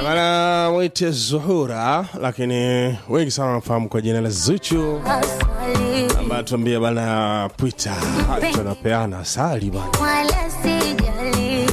Bana mwite Zuhura, lakini wengi sana wanafahamu kwa jina la Zuchu, ambaye tuambia bana pwita tunapeana asali bana. wala sijali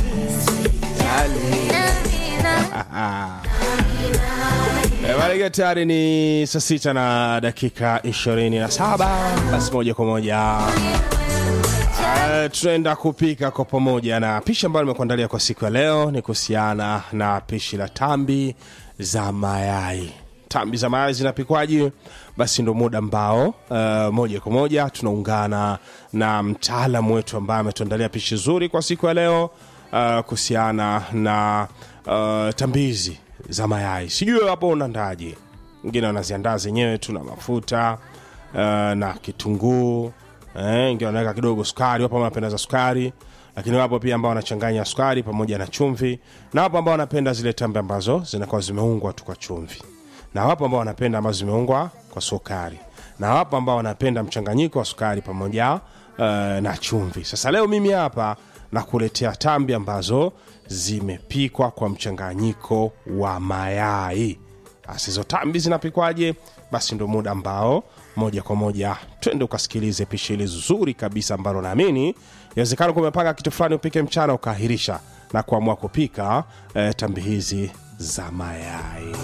Eh, Bana tayari ni saa sita na dakika 27. Basi moja kwa moja eh, tunaenda kupika kwa pamoja, na pishi ambayo nimekuandalia kwa siku ya leo ni kuhusiana na pishi la tambi za mayai. Tambi za mayai zinapikwaje? Basi ndo muda ambao uh, moja kwa moja tunaungana na mtaalamu wetu ambaye ametuandalia pishi zuri kwa siku ya leo uh, kuhusiana na uh, tambizi za mayai. Sijui hapo unaandaje? Wengine wanaziandaa zenyewe tu na mafuta uh, na kitunguu eh, wengine wanaweka kidogo sukari, wapo ambao wanapenda za sukari, lakini wapo pia ambao wanachanganya sukari pamoja na chumvi, na wapo ambao wanapenda zile tambi ambazo zinakuwa zimeungwa tu kwa chumvi, na wapo ambao wanapenda ambazo zimeungwa kwa sukari, na wapo ambao wanapenda mchanganyiko wa sukari pamoja uh, na chumvi. Sasa leo mimi hapa nakuletea tambi ambazo zimepikwa kwa mchanganyiko wa mayai. Basi hizo tambi zinapikwaje? Basi ndo muda ambao moja kwa moja twende ukasikilize pishi hili zuri kabisa ambalo naamini inawezekana kuwa umepanga kitu fulani upike mchana ukaahirisha na kuamua kupika eh, tambi hizi za mayai.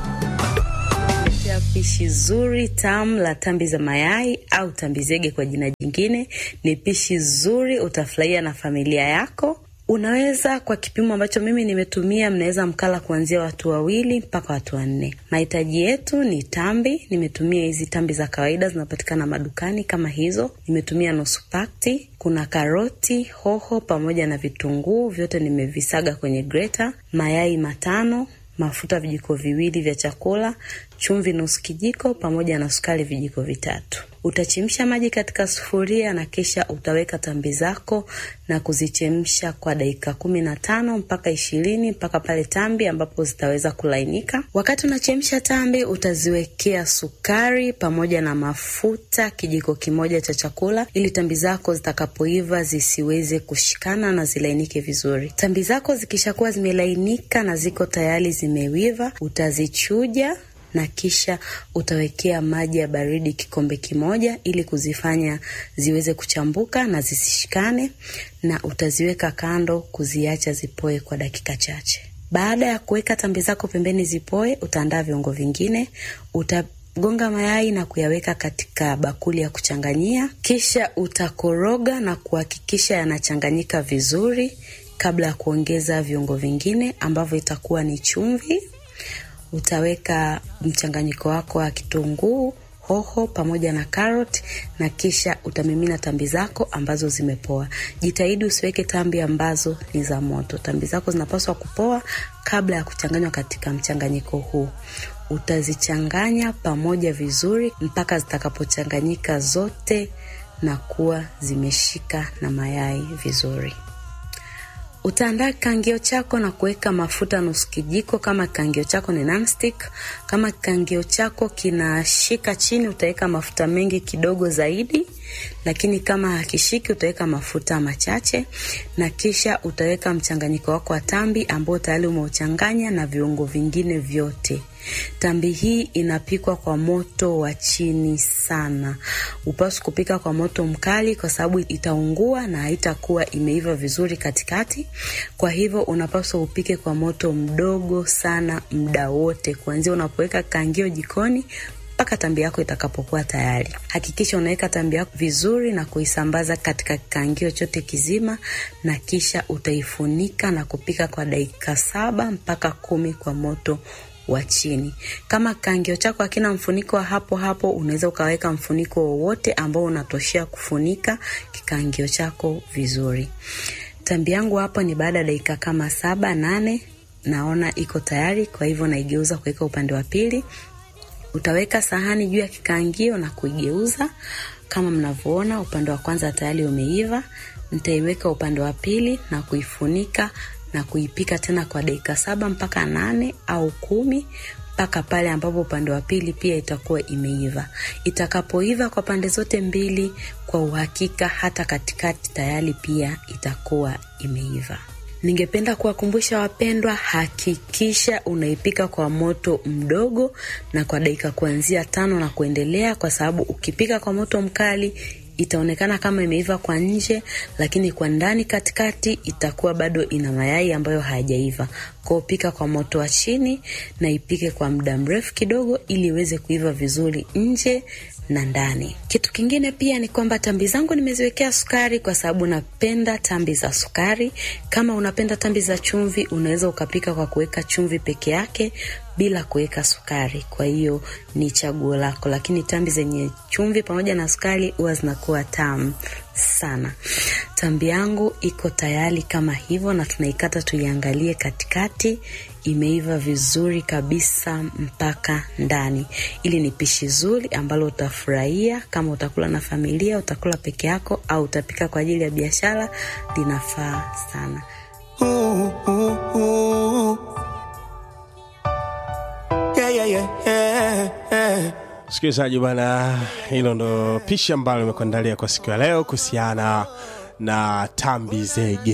ya pishi zuri tamu la tambi za mayai au tambi zege kwa jina jingine. Ni pishi zuri, utafurahia na familia yako. Unaweza kwa kipimo ambacho mimi nimetumia, mnaweza mkala kuanzia watu wawili mpaka watu wanne. Mahitaji yetu ni tambi. Nimetumia hizi tambi za kawaida zinapatikana madukani kama hizo. Nimetumia nusu pakti. Kuna karoti, hoho pamoja na vitunguu, vyote nimevisaga kwenye greta. Mayai matano mafuta vijiko viwili vya chakula, chumvi nusu kijiko, pamoja na sukari vijiko vitatu. Utachemsha maji katika sufuria na kisha utaweka tambi zako na kuzichemsha kwa dakika kumi na tano mpaka ishirini mpaka pale tambi ambapo zitaweza kulainika. Wakati unachemsha tambi, utaziwekea sukari pamoja na mafuta kijiko kimoja cha chakula, ili tambi zako zitakapoiva zisiweze kushikana na zilainike vizuri. Tambi zako zikishakuwa zimelainika na ziko tayari zimewiva, utazichuja na kisha utawekea maji ya baridi kikombe kimoja ili kuzifanya ziweze kuchambuka na zisishikane, na utaziweka kando kuziacha zipoe kwa dakika chache. Baada ya kuweka tambi zako pembeni zipoe, utaandaa viungo vingine. Utagonga mayai na kuyaweka katika bakuli ya kuchanganyia, kisha utakoroga na kuhakikisha yanachanganyika vizuri kabla ya kuongeza viungo vingine ambavyo itakuwa ni chumvi utaweka mchanganyiko wako wa kitunguu, hoho pamoja na karoti na kisha utamimina tambi zako ambazo zimepoa. Jitahidi usiweke tambi ambazo ni za moto. Tambi zako zinapaswa kupoa kabla ya kuchanganywa katika mchanganyiko huu. Utazichanganya pamoja vizuri mpaka zitakapochanganyika zote na kuwa zimeshika na mayai vizuri. Utaandaa kikangio chako na kuweka mafuta nusu kijiko, kama kikangio chako ni nonstick. Kama kikangio chako kinashika chini, utaweka mafuta mengi kidogo zaidi, lakini kama hakishiki, utaweka mafuta machache, na kisha utaweka mchanganyiko wako wa tambi ambao tayari umeuchanganya na viungo vingine vyote. Tambi hii inapikwa kwa moto wa chini sana. Upaswi kupika kwa moto mkali, kwa sababu itaungua na haitakuwa imeiva vizuri katikati. Kwa hivyo unapaswa upike kwa moto mdogo sana muda wote, kuanzia unapoweka kangio jikoni mpaka tambi yako itakapokuwa tayari. Hakikisha unaweka tambi yako vizuri na kuisambaza katika kikangio chote kizima, na kisha utaifunika na kupika kwa dakika saba mpaka kumi kwa moto wa chini. Kama kangio chako hakina mfuniko wa hapo hapo, unaweza ukaweka mfuniko wowote ambao unatoshea kufunika kikangio chako vizuri. Tambi yangu hapo ni baada ya dakika kama saba nane, naona iko tayari, kwa hivyo naigeuza kuweka upande wa pili. Utaweka sahani juu ya kikaangio na kuigeuza kama mnavyoona, upande wa kwanza tayari umeiva. Nitaiweka upande wa pili na kuifunika na kuipika tena kwa dakika saba mpaka nane au kumi mpaka pale ambapo upande wa pili pia itakuwa imeiva. Itakapoiva kwa pande zote mbili, kwa uhakika hata katikati tayari pia itakuwa imeiva. Ningependa kuwakumbusha wapendwa, hakikisha unaipika kwa moto mdogo na kwa dakika kuanzia tano na kuendelea, kwa sababu ukipika kwa moto mkali itaonekana kama imeiva kwa nje, lakini kwa ndani katikati itakuwa bado ina mayai ambayo hayajaiva. Kwa hiyo pika kwa moto wa chini na ipike kwa muda mrefu kidogo, ili iweze kuiva vizuri nje na ndani. Kitu kingine pia ni kwamba tambi zangu nimeziwekea sukari kwa sababu napenda tambi za sukari. Kama unapenda tambi za chumvi, unaweza ukapika kwa kuweka chumvi peke yake bila kuweka sukari. Kwa hiyo ni chaguo lako, lakini tambi zenye chumvi pamoja na sukari huwa zinakuwa tamu sana. Tambi yangu iko tayari kama hivyo, na tunaikata tuiangalie katikati imeiva vizuri kabisa mpaka ndani. Ili ni pishi zuri ambalo utafurahia kama utakula na familia, utakula peke yako, au utapika kwa ajili ya biashara. Linafaa sana. Ooh, ooh, ooh. Yeah, yeah, yeah, yeah, yeah. Msikilizaji bwana, hilo ndo pishi ambalo nimekuandalia kwa siku ya leo kuhusiana na tambi zege.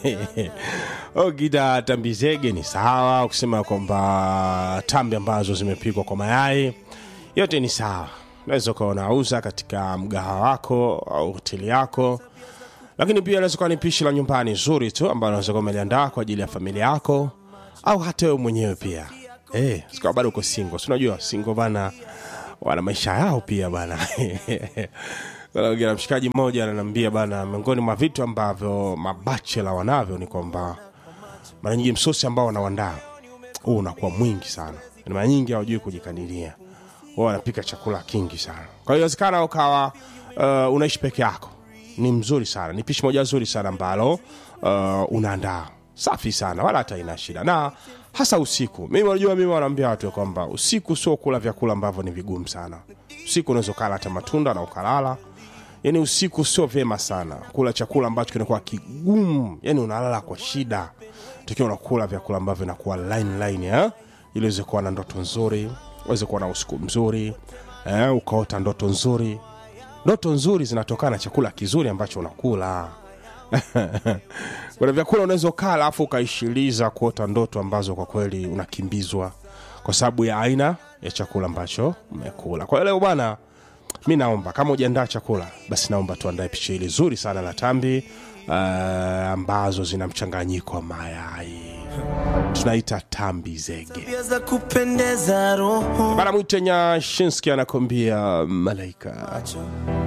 Okita tambi zege ni sawa, ukisema kwamba tambi ambazo zimepikwa kwa mayai yote ni sawa, unaweza ukawa unauza katika mgahawa wako au hoteli yako, lakini pia unaweza kuwa ni pishi la nyumbani zuri tu ambalo unaweza kuwa umeliandaa kwa ajili ya familia yako au hata wewe mwenyewe pia. Eh, sikawa bado uko single, si unajua single bana wana maisha yao pia bana. Kuna na mshikaji mmoja ananiambia bana, miongoni mwa vitu ambavyo mabachela wanavyo ni kwamba mara nyingi msosi ambao wanawandaa huu unakuwa mwingi sana, Yaani mara nyingi hawajui kujikadiria, wao wanapika chakula kingi sana. Kwa hiyo inawezekana ukawa uh, unaishi peke yako, ni mzuri sana, ni pishi moja zuri sana ambalo uh, unaandaa safi sana, wala hata ina shida, na hasa usiku. Mimi unajua, mimi wanaambia watu ya kwamba usiku sio kula vyakula ambavyo ni vigumu sana. Usiku unaweza ukala hata matunda na ukalala yani usiku sio vyema sana kula chakula ambacho kinakuwa kigumu, yani unalala kwa shida, tukiwa unakula vyakula ambavyo vinakuwa line line eh? ili uweze kuwa na ndoto nzuri, uweze kuwa na usiku mzuri eh? ukaota ndoto nzuri. Ndoto nzuri zinatokana na chakula kizuri ambacho unakula. Kuna vyakula unaweza ukala alafu ukaishiliza kuota ndoto ambazo kwa kweli unakimbizwa kwa sababu ya aina ya chakula ambacho umekula. Kwa hiyo leo bwana mi naomba kama ujiandaa chakula basi naomba tuandae picha hili zuri sana la tambi uh, ambazo zina mchanganyiko wa mayai tunaita tambi zege Pia za kupendeza roho bana mwite nyashinski anakwambia malaika macho